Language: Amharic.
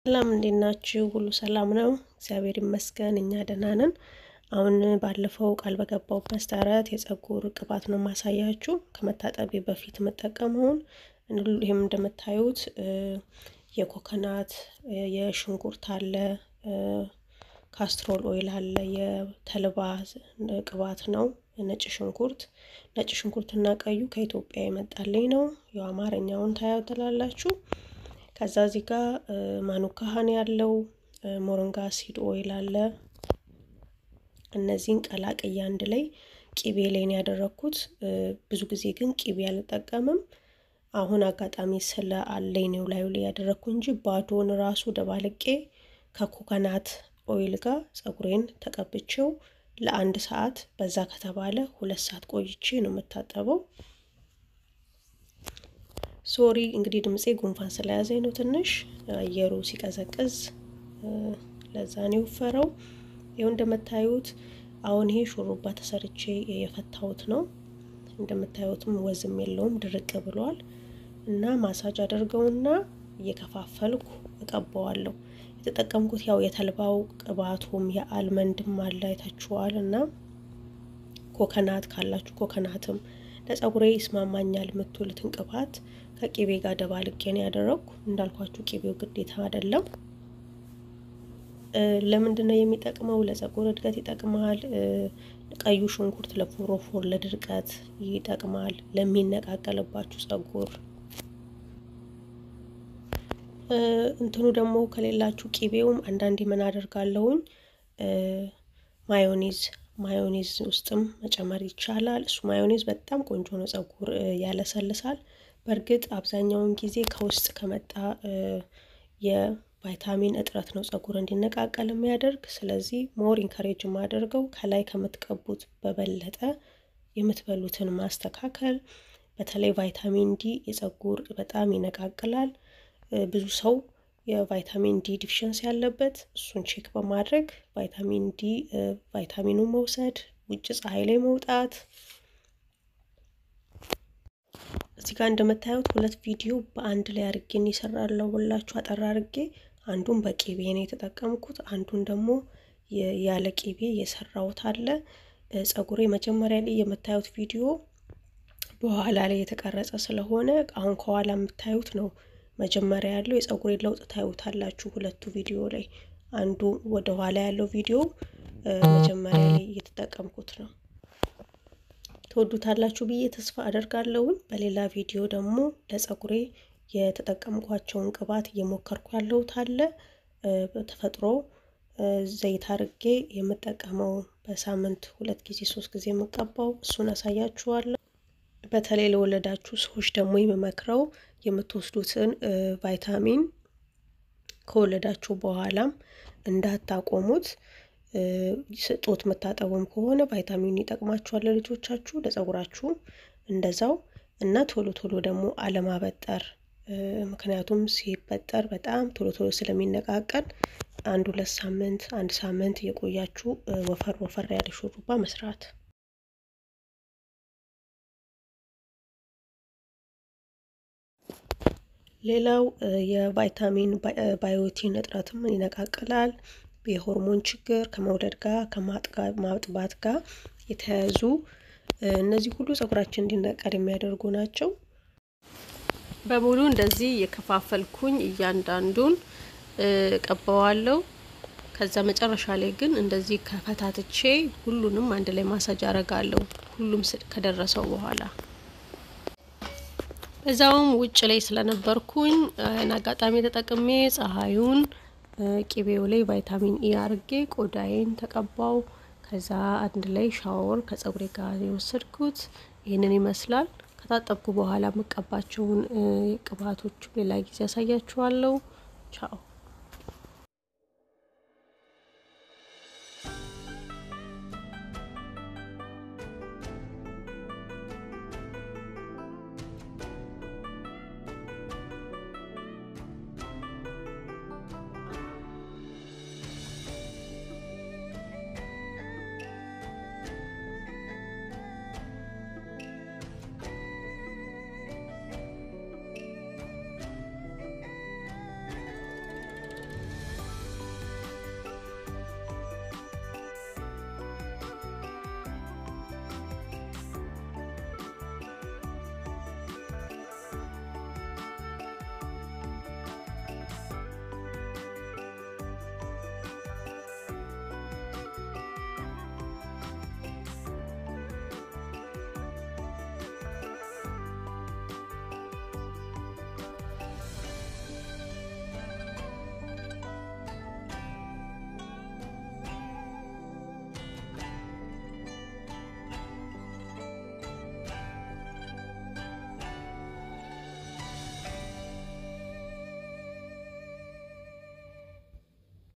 ሰላም እንዴት ናችሁ? ሁሉ ሰላም ነው? እግዚአብሔር ይመስገን እኛ ደህና ነን። አሁን ባለፈው ቃል በገባሁት መሰረት የፀጉር ቅባት ነው ማሳያችሁ ከመታጠቢ በፊት የምጠቀመውን። ይህም እንደምታዩት የኮኮናት የሽንኩርት አለ፣ ካስትሮል ኦይል አለ፣ የተልባ ቅባት ነው፣ ነጭ ሽንኩርት ነጭ ሽንኩርትና ቀዩ ከኢትዮጵያ የመጣልኝ ነው። ያው አማርኛውን ታያትላላችሁ። ከዛ እዚህ ጋር ማኑካሃን ያለው ሞሪንጋ ሲድ ኦይል አለ። እነዚህን ቀላቅዬ አንድ ላይ ቂቤ ላይ ነው ያደረግኩት። ብዙ ጊዜ ግን ቂቤ አልጠቀምም። አሁን አጋጣሚ ስለ አለኝ ነው ላዩ ላይ ያደረግኩ እንጂ ባዶን ራሱ ደባልቄ ከኮኮናት ኦይል ጋር ፀጉሬን ተቀብቼው ለአንድ ሰዓት በዛ ከተባለ ሁለት ሰዓት ቆይቼ ነው የምታጠበው። ሶሪ እንግዲህ ድምፄ ጉንፋን ስለያዘኝ ነው ትንሽ አየሩ ሲቀዘቅዝ ለዛ ነው የወፈረው። ይኸው እንደምታዩት አሁን ይሄ ሹሩባ ተሰርቼ የፈታሁት ነው። እንደምታዩትም ወዝም የለውም ድርቅ ብሏል። እና ማሳጅ አድርገውና እየከፋፈልኩ እቀባዋለሁ። የተጠቀምኩት ያው የተልባው ቅባቱም የአልመንድም አለ አይታችኋል። እና ኮከናት ካላችሁ ኮከናትም ለፀጉሬ ይስማማኛል የምትሉትን ቅባት ከቂቤ ጋር ደባልቄ ነው ያደረግኩ። እንዳልኳችሁ ቂቤው ግዴታ አይደለም። ለምንድን ነው የሚጠቅመው? ለፀጉር እድገት ይጠቅማል። ቀዩ ሽንኩርት ለፎሮፎር ለድርቀት ይጠቅማል። ለሚነቃቀልባችሁ ፀጉር እንትኑ ደግሞ ከሌላችሁ ቂቤውም አንዳንዴ ምን አደርጋለሁኝ ማዮኔዝ ማዮኔዝ ውስጥም መጨመር ይቻላል። እሱ ማዮኔዝ በጣም ቆንጆ ነው፣ ፀጉር ያለሰልሳል። በእርግጥ አብዛኛውን ጊዜ ከውስጥ ከመጣ የቫይታሚን እጥረት ነው ፀጉር እንዲነቃቀል የሚያደርግ። ስለዚህ ሞር ኢንካሬጅ የማደርገው ከላይ ከምትቀቡት በበለጠ የምትበሉትን ማስተካከል። በተለይ ቫይታሚን ዲ የፀጉር በጣም ይነቃቅላል። ብዙ ሰው የቫይታሚን ዲ ዲፊሽንሲ ያለበት እሱን ቼክ በማድረግ ቫይታሚን ዲ ቫይታሚኑን መውሰድ፣ ውጭ ፀሐይ ላይ መውጣት። እዚህ ጋር እንደምታዩት ሁለት ቪዲዮ በአንድ ላይ አርጌ ይሰራለሁ ሁላችሁ አጠራ አርጌ። አንዱን በቂቤ ነው የተጠቀምኩት፣ አንዱን ደግሞ ያለ ቂቤ የሰራሁት አለ። ፀጉሬ መጀመሪያ ላይ የምታዩት ቪዲዮ በኋላ ላይ የተቀረጸ ስለሆነ አሁን ከኋላ የምታዩት ነው መጀመሪያ ያለው የፀጉሬ ለውጥ ታዩታላችሁ። ሁለቱ ቪዲዮ ላይ አንዱ ወደ ኋላ ያለው ቪዲዮ መጀመሪያ ላይ እየተጠቀምኩት ነው። ትወዱታላችሁ ብዬ ተስፋ አደርጋለሁኝ። በሌላ ቪዲዮ ደግሞ ለፀጉሬ የተጠቀምኳቸውን ቅባት እየሞከርኩ ያለሁት አለ። በተፈጥሮ ዘይት አርጌ የምጠቀመው በሳምንት ሁለት ጊዜ ሶስት ጊዜ የምቀባው እሱን አሳያችኋለሁ። በተለይ ለወለዳችሁ ሰዎች ደግሞ የምመክረው የምትወስዱትን ቫይታሚን ከወለዳችሁ በኋላም እንዳታቆሙት። ጡት የምታጠቡም ከሆነ ቫይታሚን ይጠቅማችኋል ለልጆቻችሁ፣ ለፀጉራችሁ እንደዛው እና ቶሎ ቶሎ ደግሞ አለማበጠር። ምክንያቱም ሲበጠር በጣም ቶሎ ቶሎ ስለሚነቃቀል አንድ ሁለት ሳምንት አንድ ሳምንት የቆያችሁ ወፈር ወፈር ያለ ሹሩባ መስራት ሌላው የቫይታሚን ባዮቲን እጥረትም ይነቃቅላል። የሆርሞን ችግር ከመውለድ ጋር ከማጥባት ጋር የተያያዙ እነዚህ ሁሉ ፀጉራችን እንዲነቀል የሚያደርጉ ናቸው። በሙሉ እንደዚህ የከፋፈልኩኝ እያንዳንዱን ቀባዋለሁ። ከዛ መጨረሻ ላይ ግን እንደዚህ ከፈታትቼ ሁሉንም አንድ ላይ ማሳጅ አረጋለሁ። ሁሉም ከደረሰው በኋላ እዛውም ውጭ ላይ ስለነበርኩኝ አጋጣሚ ተጠቅሜ ፀሐዩን ቂቤው ላይ ቫይታሚን ኢ አርጌ ቆዳዬን ተቀባው። ከዛ አንድ ላይ ሻወር ከፀጉሬ ጋር የወሰድኩት ይህንን ይመስላል። ከታጠብኩ በኋላ የምቀባቸውን ቅባቶች ሌላ ጊዜ ያሳያችኋለሁ። ቻው